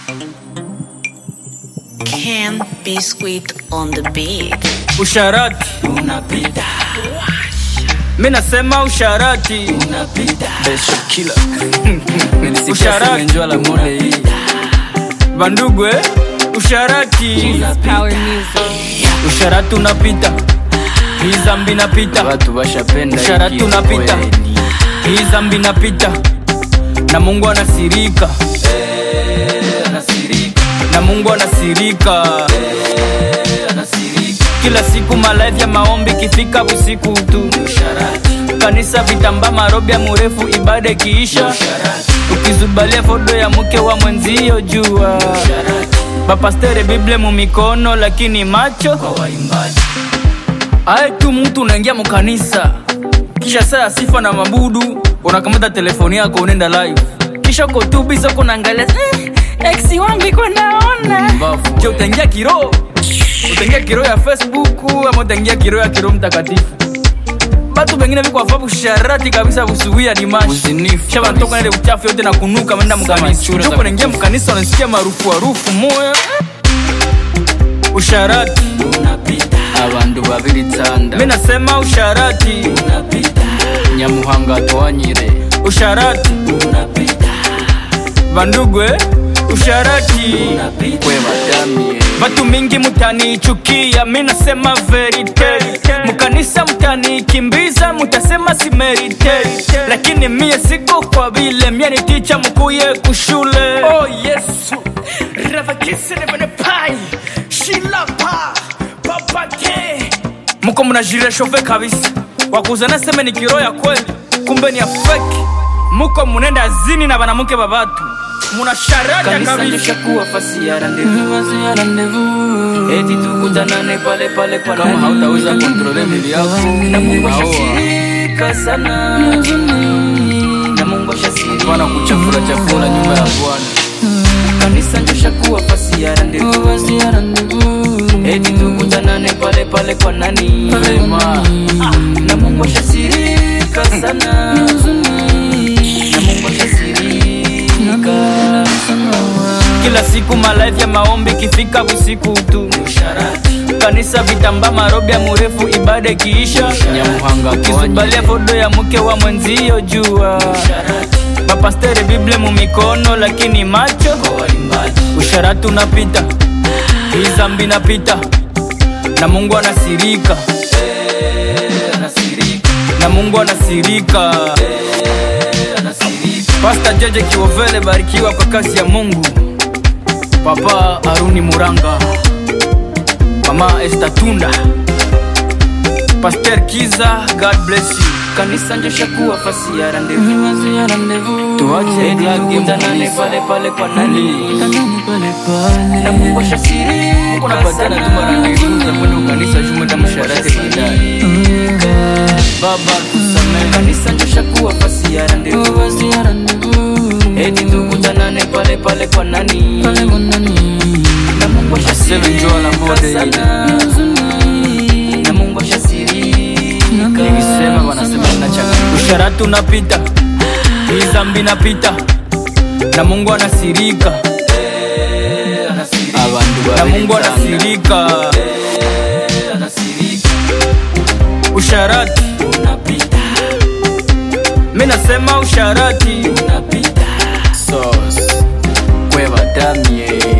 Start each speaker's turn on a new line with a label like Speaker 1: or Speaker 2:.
Speaker 1: Ken Biscuit on the beat.
Speaker 2: Usharati
Speaker 3: unapita
Speaker 2: mi nasema usharati
Speaker 3: unapita
Speaker 4: Beshokila
Speaker 2: Usharati.
Speaker 4: menjwa la mode hii
Speaker 2: bandugu eh? usharati
Speaker 1: Power music.
Speaker 2: usharati unapita hii zambi napita
Speaker 4: watu washapenda
Speaker 2: Usharati
Speaker 4: hiki
Speaker 2: unapita.
Speaker 4: kweli.
Speaker 2: hii zambi napita na mungu anasirika
Speaker 3: anasirika
Speaker 2: na mungu anasirika
Speaker 3: anasirika
Speaker 2: kila siku malazi ya maombi kifika usiku tu
Speaker 3: usharati
Speaker 2: kanisa vitamba marobi ya murefu ibada ikiisha
Speaker 3: usharati
Speaker 2: ukizubalia fodo ya mke wa mwenzio jua
Speaker 3: usharati
Speaker 2: bapastere bible mumikono lakini macho
Speaker 3: kwa waimbaji
Speaker 2: aye tu mtu unaingia mukanisa kisha saa ya sifa na mabudu unakamata telefoni yako unaenda live kisha uko tu bisa uko naangalia eh, ex wangu iko naona
Speaker 4: Mbavu,
Speaker 2: je
Speaker 4: we.
Speaker 2: utaingia kiro utaingia kiro ya facebook ama utaingia kiro ya kiro mtakatifu batu bengine viko afabu sharati kabisa kusuia dimashi
Speaker 4: Uzinifu
Speaker 2: sha banatoka
Speaker 4: kabisa.
Speaker 2: nile uchafu yote na kunuka menda mkanisa
Speaker 4: chura za
Speaker 2: joko naingia
Speaker 4: kukufa.
Speaker 2: mkanisa unasikia marufu harufu moya usharati
Speaker 3: unapita
Speaker 4: abandu babiri tsanda
Speaker 2: mi nasema usharati
Speaker 3: unapita
Speaker 4: nyamuhanga twanyire
Speaker 2: usharati
Speaker 3: unapita
Speaker 2: bandugu eh? usharati
Speaker 3: unapita
Speaker 4: kwe badamie
Speaker 2: Batu mingi mutanichukia, mi nasema verite. Mukanisa mtanikimbiza, mutasema si merite, lakini mie siko kwa vile mie ni ticha mkuye kushule. Oh Yesu, ravakisi nevene pai shilapa papake muko mnajire shove kabisa, wakuzana seme ni kiro ya kweli, kumbe ni ya fake. Muko munenda zini na banamuke babatu, munasharata
Speaker 3: kanisa
Speaker 2: kabisa.
Speaker 3: lishakuwa fasi ya randevu eti tukutanane pale pale kwa
Speaker 4: kama
Speaker 3: nani?
Speaker 4: hautaweza kontrole mwili yako
Speaker 3: na Mungu
Speaker 4: naoa
Speaker 3: ashasirika sana na Mungu ashasirika
Speaker 4: bwana kuchafura chafura nyumba ya bwana
Speaker 3: kanisa njoshakuwa fasi ya randevu eti tukutanane pale pale kwa nani
Speaker 4: Vema.
Speaker 3: na Mungu ashasirika sana na Mungu ashasirika
Speaker 2: kila siku malazi ya maombi kifika usiku tu
Speaker 3: usharati
Speaker 2: kanisa vitamba marobi ya murefu ibada ikiisha
Speaker 4: nyamuhanga
Speaker 2: ukizubalia
Speaker 4: twanyire
Speaker 2: fodo ya mke wa mwenzio jua
Speaker 3: usharati
Speaker 2: bapastere bible mumikono lakini macho
Speaker 3: kwa waimbaji
Speaker 2: usharati unapita hii zambi napita na mungu anasirika
Speaker 3: anasirika
Speaker 2: na mungu anasirika
Speaker 3: anasirika
Speaker 2: pasta jeje kiovele barikiwa kwa kazi ya mungu papa aruni muranga mama estatunda paster kiza god bless you
Speaker 3: kanisa njoshakuwa fasi ya randevu
Speaker 4: tuache
Speaker 3: eti
Speaker 4: glage
Speaker 3: tukutanane
Speaker 4: mkanisa
Speaker 3: pale pale kwa nani na Mungu ashasirika
Speaker 4: unapatana tu mara mbili za kwenda ukanisa shumenda msharati baadaye baba tusamehe
Speaker 3: kanisa njoshakuwa fasi ya randevu eti tukutanane pale pale kwa nani na Mungu
Speaker 4: Aseme njoo la mode
Speaker 3: ashasirika sana na Mungu ashasirika
Speaker 4: nikisema wanasema nachanga
Speaker 2: usharati unapita hii zambi napita na mungu anasirika
Speaker 4: abantu
Speaker 2: na
Speaker 4: babiri
Speaker 2: mungu
Speaker 4: tsanda
Speaker 2: anasirika
Speaker 3: anasirika
Speaker 2: usharati
Speaker 3: unapita
Speaker 2: mi nasema usharati
Speaker 3: unapita
Speaker 4: sauce kwe badamie